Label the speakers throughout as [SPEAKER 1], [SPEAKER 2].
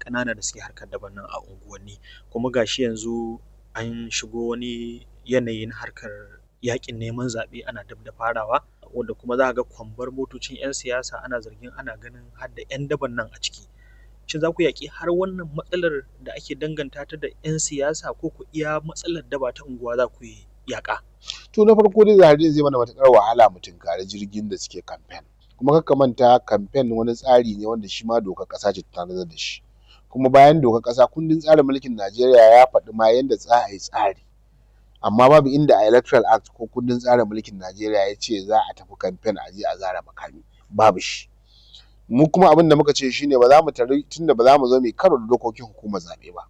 [SPEAKER 1] ƙanana da suke harkar daban nan a unguwanni kuma gashi yanzu an shigo wani yanayi na harkar yaƙin neman zaɓe ana dab da farawa wanda kuma za ka ga kwambar motocin 'yan siyasa ana zargin ana ganin har da 'yan daban nan a ciki shin za ku yaƙi har wannan matsalar da ake danganta ta da 'yan siyasa ko ku iya matsalar daba ta unguwa za ku yi yaƙa
[SPEAKER 2] to na farko dai zahari zai mana matuƙar wahala mu tunkari jirgin da suke kamfen kuma kakka manta kamfen wani tsari ne wanda shi ma dokar ƙasa ce ta tanadar da shi kuma bayan dokar ƙasa kundin tsarin mulkin Najeriya ya faɗi ma yanda za a yi tsari amma babu inda a electoral act ko kundin tsarin mulkin Najeriya ya ce za a tafi kamfen a je a zara makami babu shi mu kuma abin da muka ce shine ba za mu tari tunda ba za mu zo mu karo da dokokin hukumar zaɓe ba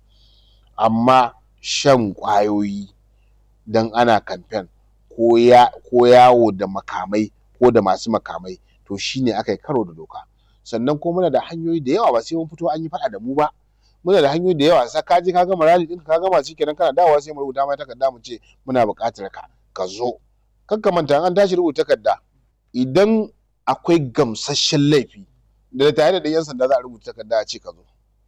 [SPEAKER 2] amma shan ƙwayoyi dan ana kamfen ko ya ko yawo da makamai ko da masu makamai to shine aka yi karo da doka sannan kuma muna da hanyoyi da yawa ba sai mun fito an yi faɗa da mu ba muna da hanyoyi da yawa sai ka je ka gama rally ɗinka ka gama shikenan kana dawowa sai mu rubuta ma takarda mu ce muna buƙatar ka ka zo kar ka manta an tashi rubuta takarda idan akwai gamsasshen laifi da tare da yan sanda za a rubuta takarda a ce ka zo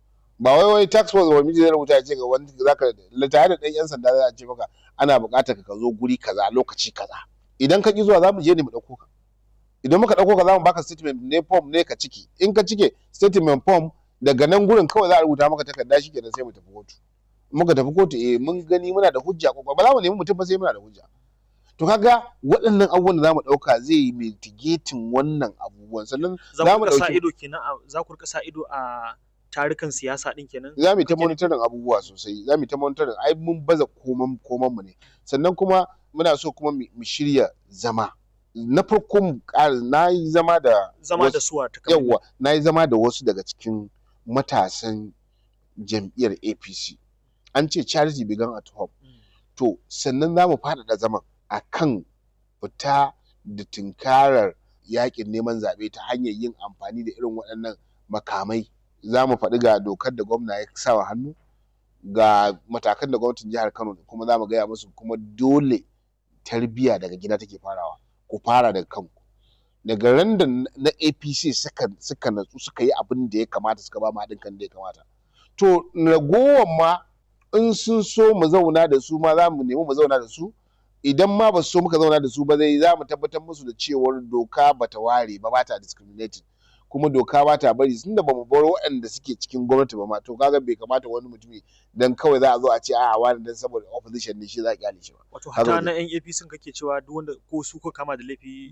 [SPEAKER 2] ba wai wai tax force ba miji zai rubuta ya ce ga wani zaka da tare da ɗan yan sanda za a ce maka ana buƙatar ka zo guri kaza lokaci kaza idan ka ki zuwa za mu je ne mu ɗauko ka idan muka ɗauko ka za mu baka statement ne form ne ka ciki in ka cike statement form daga nan gurin kawai za a rubuta maka takarda shi kenan sai mu tafi kotu muka tafi kotu eh mun gani muna da hujja ko ba za mu nemi mutum ba sai muna da hujja to kaga waɗannan abubuwan da za mu ɗauka zai yi mitigating wannan abubuwan sannan
[SPEAKER 1] za mu sa ido kenan za ku rika sa ido a tarukan siyasa din kenan
[SPEAKER 2] za mu ta monitoring abubuwa sosai za mu ta monitoring ai mun baza koman koman mu ne sannan kuma muna so kuma mu shirya zama na farko mu ƙara na yi zama da
[SPEAKER 1] zama da suwa ta
[SPEAKER 2] yawa na yi zama da wasu daga cikin matasan jam'iyyar APC an ce charity began at home to sannan za mu faɗaɗa zaman akan fita da tunkarar yakin neman zaɓe ta hanyar yin amfani da irin waɗannan makamai za mu faɗi ga dokar da gwamna ya sa wa hannu ga matakan da gwamnatin jihar Kano kuma za mu gaya musu kuma dole tarbiyya daga gida take farawa ku fara daga kanku daga ran da na APC suka suka natsu suka yi abin da ya kamata suka ba mu haɗin kan da ya kamata to ragowar ma in sun so mu zauna da su ma za mu nemi mu zauna da su idan ma ba su so muka zauna da su ba zai za mu tabbatar musu da cewar doka bata ware ba bata discriminating kuma doka ba ta bari tunda ba mu bar waɗanda suke cikin gwamnati ba ma to kaga bai kamata wani mutumi dan kawai za a zo a ce a'a wani dan saboda opposition ne shi za a kyale shi ba
[SPEAKER 1] wato hata na yan APC kake cewa duk wanda ko su ko kama da laifi